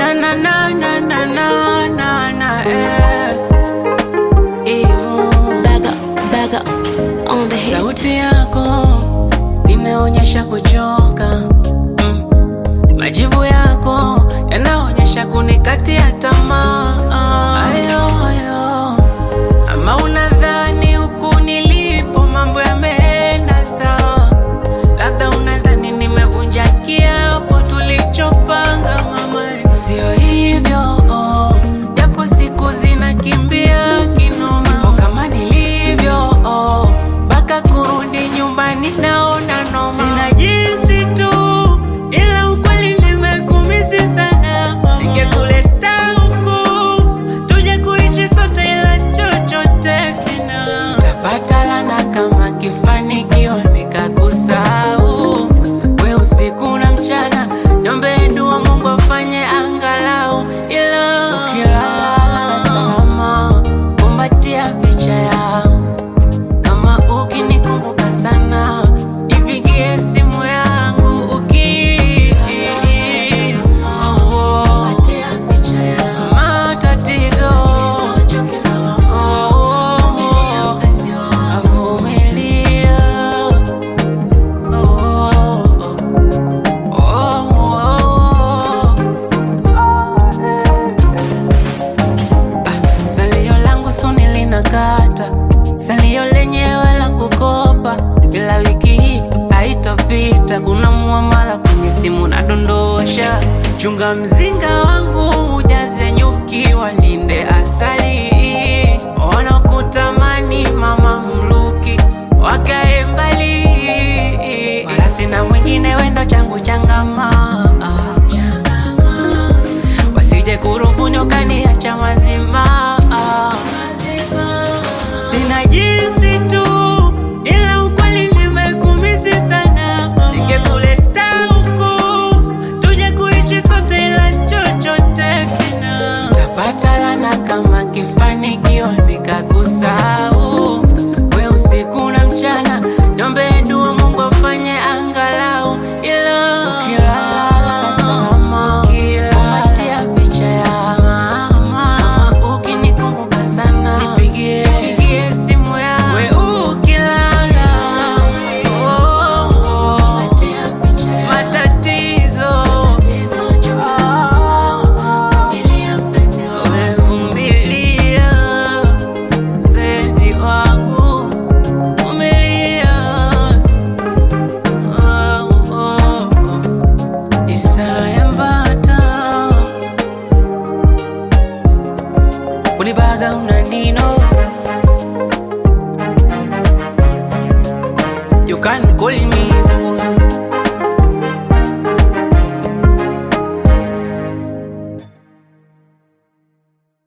na na na na na na na na eh. Imu. Back up, back up on the hit. Sauti yako inaonyesha kuchoka mm. Majibu yako yanaonyesha kunikatia tamaa ayo, ayo. Ama unadhani huku nilipo mambo yameenda sawa, labda unadhani nimevunja kiapo tulichopanga mama, sio hivyo oh. Japo siku zinakimbia kinoma, nipo kama nilivyo oh. Mpaka kurudi nyumbani naona noma, sina jinsi tu, ila ukweli nimekumisi sana mama. Ningekuleta huku tuje kuishi sote, ila chochote sina. Tapata lana kama kifanikiwa nikakusahau, we usiku na mchana, niombe dua Mungu afanye angalau, ila ukilala salama, kumbatia picha yangu kama ukinikumbuka sana nipigie simu yangu uki Oh, matatizo Oh, avumilia Oh, oh, oh. Salio langu suni linakata, salio lenyewe la kukopa, bila wiki hii haitopita. Kuna muamala kwenye simu nadondosha, chunga mzinga wangu ujaze nyuki, walinde asali, wanakutamani mama mluki wakae mbali, wala sina mwingine, wendo changu changama, changama wasije kurubuni ukaniacha mazima. Sina jinsi tu, ila ukweli nimekumisi sana. Ningekuleta huku tuje kuishi sote, ila chochote sina. Tapata lana kama kifanikiwa nikakusahau, we usiku na mchana, niombe dua Mungu afanye angalau, ila ukilala salama, ukikumbatia picha ya mama, ukinikumbuka sana, nipigie nipigie simu yangu, we ukilala, oh, oh, oh, matatizo Umevumilia, penzi wangu, vumilia. Oh, oh, oh. Isaya Mbata Ulibaga unanino You can call me